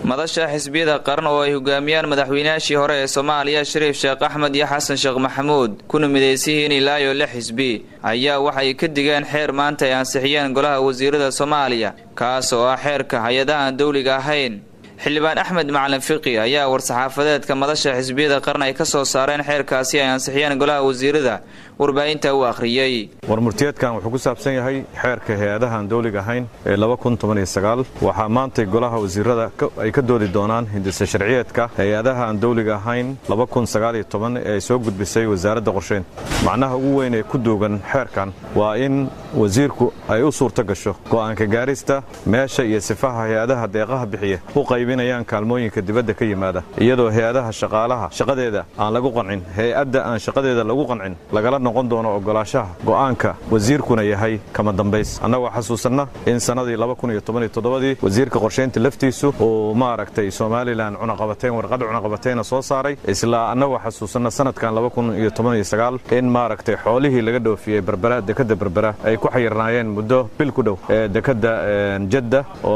madasha xisbiyada qaran oo ay hogaamiyaan madaxweynayaashii hore ee soomaaliya shariif sheekh axmed iyo xasan sheekh maxamuud kuna midaysiyihiin ilaayo lix xisbi ayaa waxay ka digeen xeer maanta ay ansixiyeen golaha wasiirada soomaaliya kaas oo ah xeerka hay-adaha aan dowliga ahayn xildhibaan axmed macalin fiqi ayaa war-saxaafadeedka madasha xisbiyada qaran ay ka soo saareen xeerkaasi ay ansixiyeen golaha wasiirada warbaahinta u akhriyey warmurtiyeedkan wuxuu ku saabsan yahay xeerka hay-adaha aan dowliga ahayn ee waxaa maantay golaha wasiirada ay ka doodi doonaan hindise sharciyeedka hay-adaha aan dowliga ahayn ee ay soo gudbisay wasaaradda qorsheynta macnaha ugu weyn ee ku duugan xeerkan waa in wasiirku ay u suurto gasho go'aanka gaarista meesha iyo sifaha hay-adaha deeqaha bixiya u qaybinayaan kaalmooyinka dibadda ka yimaada iyadoo hay-adaha shaqaalaha shaqadeeda aan lagu qancin hay-adda aan shaqadeeda lagu qancin lagala noqon doono ogolaashaha go'aanka wasiirkuna yahay kama dambays annagoo xasuusanna in sannadii dii wasiirka qorshaynta laftiisu uu maaragtay somalilan cunaqabateyn warqadda cunaqabateyna soo saaray isla annagoo xasuusanna sanadkan in maaragtay xoolihii laga dhoofiyey berbera dekadda berbera ay ku xayirnaayeen muddo bil ku dhow ee dekadda jadda oo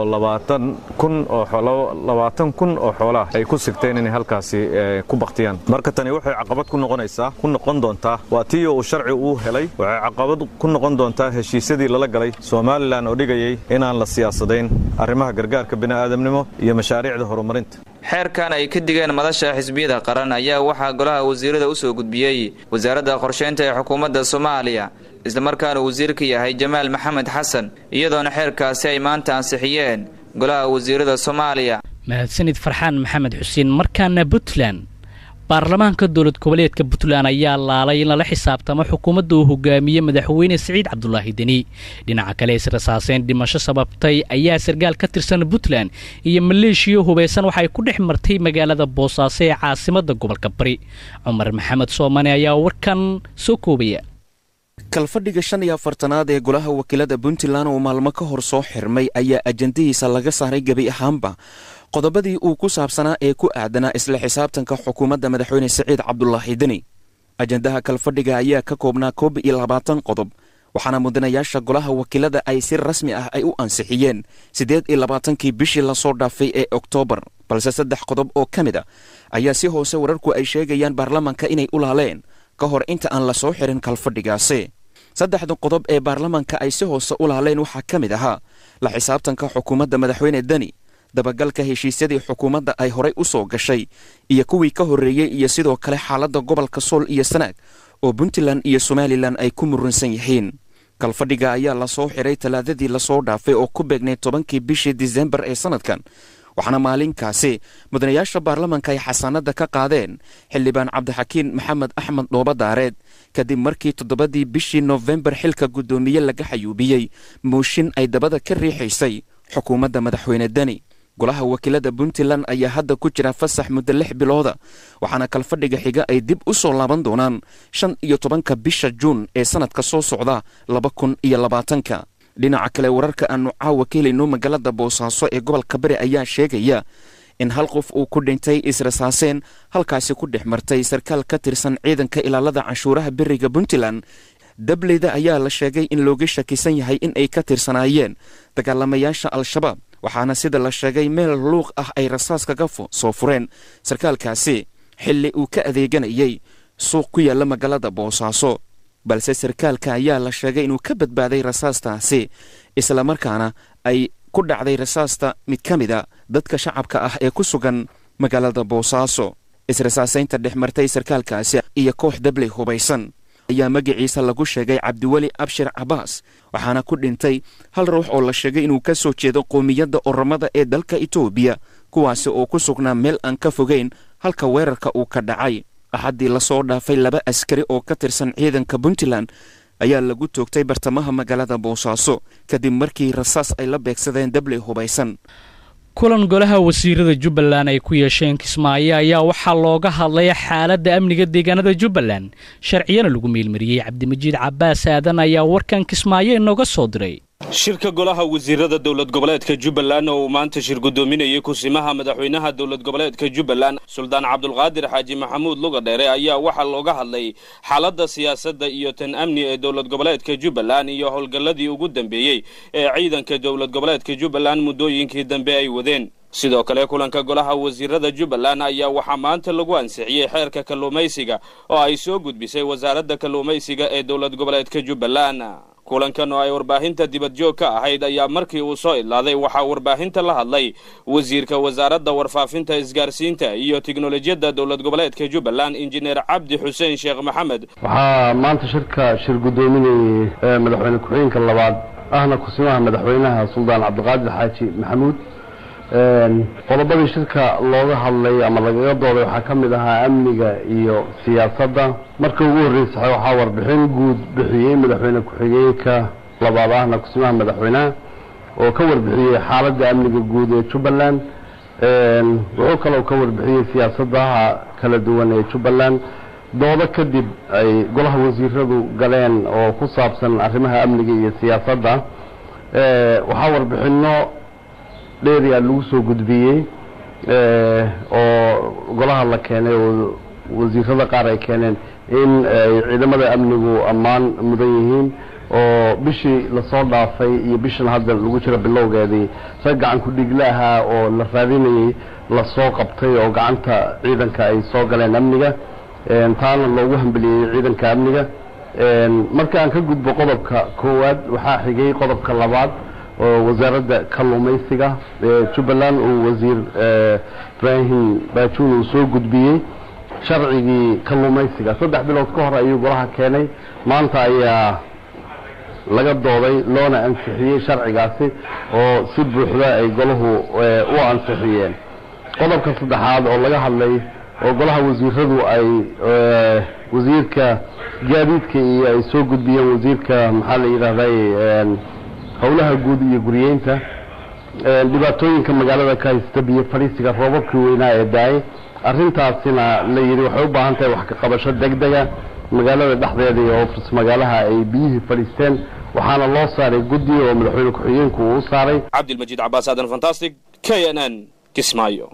labaatan kun oo xoolaah ay ku sigteen inay halkaasi ku baktiyaan marka tani waxay caqabad ku noqonaysaa ku noqon doontaa waa tii uu sharci uu helay waxay caqabad ku noqon doontaa heshiisyadii lala galay somalilan oo dhigayay inaan la siyaasadayn arrimaha gargaarka bini'aadamnimo iyo mashaariicda horumarinta xeerkan ay ka digeen madasha xisbiyada qaran ayaa waxaa golaha wasiirada u soo gudbiyey wasaaradda qorsheynta ee xukuumadda soomaaliya islamarkaana wasiirka yahay jamaal maxamed xasan iyadoona xeerkaasi ay maanta ansixiyeen golaha wasiirada soomaaliya mahadsanid farxaan maxamed xuseen markaana puntland baarlamaanka dowlad goboleedka puntland ayaa laalay in lala xisaabtamo xukuumadda uu hogaamiye madaxweyne siciid cabdulaahi deni dhinaca kale israsaaseen dhimasho sababtay ayaa sarkaal ka tirsan puntland iyo maleeshiya hubaysan waxay ku dhex martay magaalada boosaaso ee caasimadda gobolka bari cumar maxamed soomane ayaa warkan soo koobaya kalfadhiga shan iyo afartanaad ee golaha wakiilada puntland oo maalmo ka hor soo xirmay ayaa ajandihiisa laga saaray gebi ahaanba qodobadii uu ku saabsanaa ee ku aadanaa isla xisaabtanka xukuumadda madaxweyne siciid cabdulaahi deni ajandaha kalfadhiga ayaa ka koobnaa koob iyo labaatan qodob waxaana mudanayaasha golaha wakiilada ay si rasmi ah ay u ansixiyeen siddeed iyo labaatankii bishii lasoo dhaafay ee oktoobar balse saddex qodob oo ka mid a ayaa si hoose wararku ay sheegayaan baarlamanka inay u laaleen ka hor inta aan la soo xirin kalfadhigaasi saddexda qodob ee baarlamanka ay si hoose u laaleen waxaa ka mid ahaa la xisaabtanka xukuumadda madaxweyne deni dabagalka heshiisyadii xukuumadda ay horay u soo gashay iyo kuwii ka horreeyey iyo sidoo kale xaaladda gobolka sool iyo sanaag oo puntland iyo somalilan ay ku muransan yihiin kalfadhiga ayaa lasoo xiray talaadadii lasoo dhaafay oo ku beegnay tobankii bishii disembar ee sannadkan waxaana maalinkaasi mudanayaasha baarlamanka ay xasaanadda ka qaadeen xildhibaan cabdixakiin maxamed axmed dhoobadaareed kadib markii toddobadii bishii nofembar xilka guddoomiye laga xayuubiyey mooshin ay dabada ka riixaysay xukuumadda madaxweyne deni golaha wakiilada puntland ayaa hadda ku jira fasax muddo lix bilooda waxaana kalfadhiga xiga ay dib u soo laaban doonaan shan iyo tobanka bisha juun ee sannadka soo socda laba kun iyo labaatanka dhinaca kale wararka aanu caawa ka helayno magaalada boosaaso ee gobolka bari ayaa sheegaya in hal qof uu ku dhintay israsaaseen halkaasi ku dhex martay sarkaal ka tirsan ciidanka ilaalada canshuuraha beriga puntland dableyda ayaa la sheegay in looga shakisan yahay in ay ka tirsanaayeen dagaalamayaasha al-shabaab waxaana sida la sheegay meel luuq ah ay rasaas kaga soo fureen sarkaalkaasi xilli uu ka adeeganayay suuq ku yaalla magaalada boosaaso balse sarkaalka ayaa la sheegay inuu ka badbaaday rasaastaasi islamarkaana ay ku dhacday rasaasta mid ka mida dadka shacabka ah ee ku sugan magaalada boosaaso israsaasaynta dhex martay sarkaalkaasi iyo koox dabley hubaysan ayaa magaciisa lagu sheegay cabdiweli abshir cabaas waxaana ku dhintay hal ruux oo la sheegay inuu ka soo jeedo qoomiyadda oromada ee dalka etoobiya kuwaasi oo ku sugnaa meel aan ka fogeyn halka weerarka uu ka dhacay axaddii lasoo dhaafay laba askari oo ka tirsan ciidanka puntland ayaa lagu toogtay bartamaha magaalada boosaaso kadib markii rasaas ay la beegsadeen dabley hubaysan kulan golaha wasiirada jubbaland ay ku yeesheen kismaayo ayaa waxaa looga hadlay xaaladda amniga deegaanada jubbaland sharciyana lagu meelmariyey cabdimajiid cabbaas aadan ayaa warkan kismaayo inooga soo diray shirka golaha wasiirada dowlad goboleedka jubbaland oo uu maanta shir guddoominayay kusimaha madaxweynaha dowlad goboleedka jubbaland suldaan cabdulqaadir xaaji maxamuud lugadheere ayaa waxaa looga hadlay xaaladda siyaasadda iyo tan amni ee dowlad goboleedka jubbaland iyo howlgalladii ugu dambeeyey ee ciidanka dowlad goboleedka jubbaland muddooyinkii dambe ay wadeen sidoo kale kulanka golaha wasiirada jubbaland ayaa waxaa maanta lagu ansixiyey xeerka kalluumaysiga oo ay soo gudbisay wasaaradda kalluumaysiga ee dowlad goboleedka jubbaland kulankan oo ay warbaahinta dibadjoog ka ahayd ayaa markii uu soo idlaaday waxaa warbaahinta la hadlay wasiirka wasaaradda warfaafinta isgaarsiinta iyo tiknolojiyadda dowlad goboleedka jubbaland injineer cabdi xuseen sheekh maxamed waxaa maanta shirka shir guddoominayay madaxweyne ku-xigeenka labaad ahna kusimaha madaxweynaha suldaan cabdiqaadir xaaji maxamuud qodobadii shirka looga hadlay ama lagaga dooday waxaa ka mid ahaa amniga iyo siyaasadda marka ugu horreysay waxaa warbixin guud bixiyey madaxweyne ku-xigeenka labaad ahna kusimaha madaxweynaha oo ka warbixiyey xaaladda amniga guud ee jubbaland wuxuu kaloo ka warbixiyey siyaasadaha kala duwan ee jubbaland doodo kadib ay golaha wasiiradu galeen oo ku saabsan arrimaha amniga iyo siyaasadda waxaa warbixino dheeriya lagu soo gudbiyey oo golaha la keenay oo wasiirada qaar ay keeneen in ay ciidamada amnigu ammaan mudan yihiin oo bishii lasoo dhaafay iyo bishan hadda lagu jiro bilowgeedii rag gacan ku-dhiigle ahaa oo la raadinayey lasoo qabtay oo gacanta ciidanka ay soo galeen amniga taana loogu hambeliyey ciidanka amniga marka aan ka gudbo qodobka koowaad waxaa xigay qodobka labaad oo wasaaradda kalluumaysiga ee jubbaland uu wasiir ibraahim baajuun uu soo gudbiyey sharcigii kalluumaysiga saddex bilood ka hor ayuu golaha keenay maanta ayaa laga dooday loona ansixiyey sharcigaasi oo si buuxda ay golahu u ansixiyeen qodobka saddexaad oo laga hadlay oo golaha wasiiradu ay wasiirka gaadiidka iyo ay soo gudbiyeen wasiirka maxaa la yidhahday howlaha guud iyo guriyeynta dhibaatooyinka magaalada ka haysta biyo fadhiisiga roobabkii weynaa ee daayay arrintaasina la yidhi waxay u baahan tahay wax ka qabasho degdega magaalada dhexdeeda iyo ofis magaalaha ay biyihii fadhiisteen waxaana loo saaray guddi oo madaxweyne ku-xigeenku uu u saaray cabdilmajiid cabaas aadan fantastic k n n kismaayo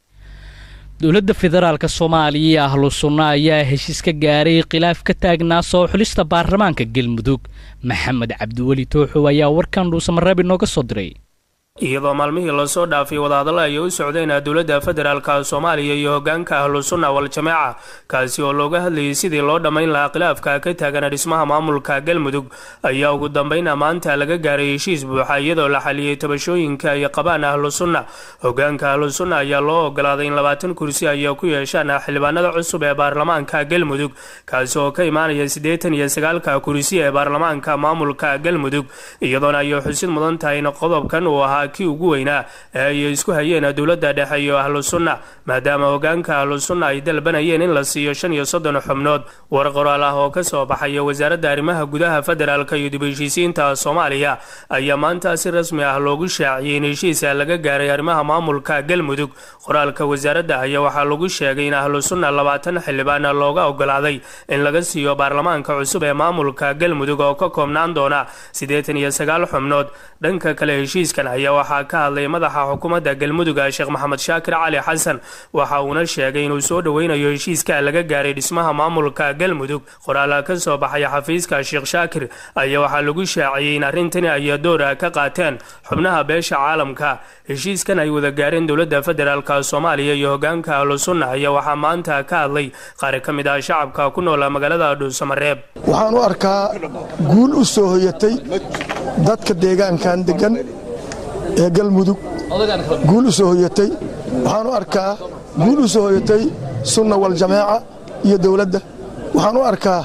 dowladda federaalk soomaaliya iyo ahlu sunna ayaa heshiis ka gaaray khilaaf ka taagnaa soo xulista baarlamaanka galmudug maxamed cabdiweli tooxow ayaa warkan dhuusamareeb inooga soo diray iyadoo maalmihii lasoo dhaafay wadahadalla ay u socdeen dowladda federaalka soomaaliya iyo hogaanka ahlusunna wal-jamaaca kaasi oo looga hadlayay sidii loo dhammayn lahaa khilaafka ka taagan dhismaha maamulka galmudug ayaa ugu dambayna maanta laga gaaray heshiis buuxa iyadoo la xaliyey tabashooyinka ay qabaan ahlusunna hogaanka ahlusunna ayaa loo ogolaaday in labaatan kursi ay ku yeeshaan xildhibaanada cusub ee baarlamaanka galmudug kaasi oo ka imaanaya siddeetan iyo sagaalka kursi ee baarlamaanka maamulka galmudug iyadoona ay xusid mudan tahay in qodobkan uu ahaa kii ugu weynaa ee ay isku hayeen dowladda dhexe iyo ahlu sunna maadaama hogaanka ahlu sunna ay dalbanayeen in la siiyo shan iyo soddon xubnood war qoraal ah oo ka soo baxaya wasaaradda arrimaha gudaha federaalka iyo dib heshiisiinta soomaaliya ayaa maanta si rasmi ah loogu shaaciyey in heshiisa laga gaaray arrimaha maamulka galmudug qoraalka wasaaradda ayaa waxaa lagu sheegay in ahlu sunna labaatan xildhibaan looga ogolaaday in laga siiyo baarlamaanka cusub ee maamulka galmudug oo ka koobnaan doona siddeetan iyo sagaal xubnood dhanka kale heshiiskan ayaa waxaa ka hadlay madaxa xukuumadda galmuduga sheekh maxamed shaakir cali xasan waxa uuna sheegay inuu soo dhoweynayo heshiiska laga gaaray dhismaha maamulka galmudug qoraala ka soo baxaya xafiiska sheekh shaakir ayaa waxaa lagu shaaciyey in arrintani ay doora ka qaateen xubnaha beesha caalamka heshiiskan ay wada gaareen dowladda federaalk soomaaliya iyo hogaanka ahlu sunna ayaa waxaa maanta ka hadlay qaar ka mid ah shacabka ku noola magaalada dhuusamareeb waxaan u arkaa guul u soo hoyatay dadka deegaankan degan ee galmudug guul u soo hoyatay waxaan u arkaa guul u soo hoyatay sunna waljamaaca iyo dowladda waxaan u arkaa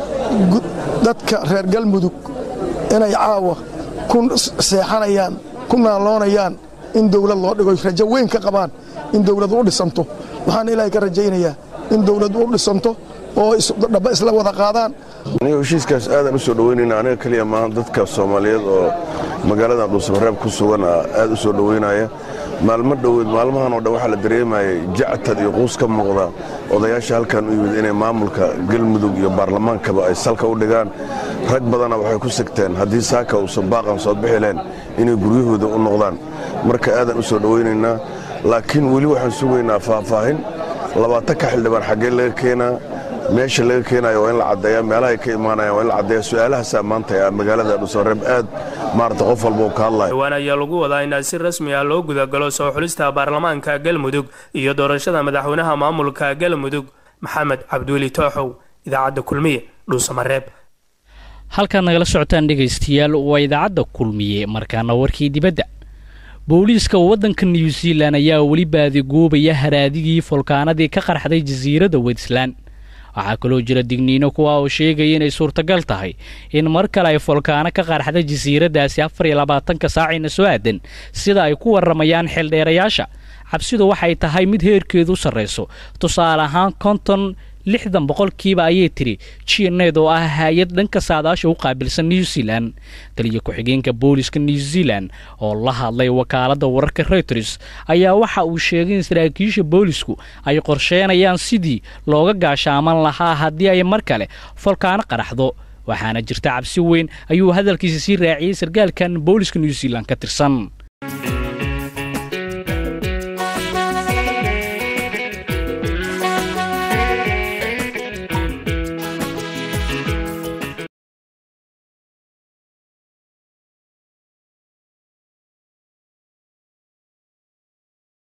dadka reer galmudug inay caawa ku seexanayaan ku naaloonayaan in dowlad loo dhigo rajo weyn ka qabaan in dowladu u dhisanto waxaan ilaahay ka rajaynayaa in dowladu u dhisanto oo dhaba isla wada qaadaan aniga heshiiskaas aadaan u soo dhoweynayna aniga keliya maaha dadka soomaaliyeed oo magaaladan dhuusamareeb ku sugan aad u soo dhoweynaya maalmo dhoweed maalmahan oo dhan waxaa la dareemayay jactad iyo quus ka muuqda odayaasha halkan u yimid inay maamulka galmudug iyo baarlamaankaba ay salka u dhigaan rag badana waxay ku sigteen haddii saaka uusan baaqan soo bixi lahayn inay guryahooda u noqdaan marka aadaan u soo dhoweynaynaa laakiin weli waxaan sugaynaa faahfaahin labaatanka xildhibaan xaggee laga keenaa meesha laga keenayo waa in la caddeeya meelahay ka imaanayaan waa in la caddeeya su-aalahaasaa maanta magaalada dhuusamareeb aad maarata qof walba uu ka hadlayo dhowaan ayaa lagu wadaa in si rasmi ah loo gudagalo soo xulista baarlamaanka galmudug iyo doorashada madaxweynaha maamulka galmudug maxamed cabdiweli tooxow idaacadda kulmiye dhuusamareeb halkaad nagala socotaan dhegaystayaal waa idaacadda kulmiye markaana warkii dibadda booliiska waddanka new zealan ayaa weli baadiguubaya haraadigii folkaanadii ka qarxday jasiiradda wetland waxaa kaloo jira digniino kuwa oo sheegaya inay suurtagal tahay in mar kale ay folkaano ka qarxda jasiiraddaasi afar iyo labaatanka saacayna soo aadan sida ay ku warramayaan xeeldheerayaasha cabsidu waxay tahay mid heerkeedu sarrayso tusaale ahaan konton lixdan boqolkiiba ayay tiri jineed oo ah hay-ad dhanka saadaasha u qaabilsan new zealan taliya ku-xigeenka booliska new zealan oo la hadlay wakaaladda wararka reuters ayaa waxa uu sheegay in saraakiisha boolisku ay qorsheenayaan sidii looga gaashaaman lahaa haddii ay mar kale folkaano qaraxdo waxaana jirta cabsi weyn ayuu hadalkiisa sii raaciyey sarkaalkan booliska new zealan ka tirsan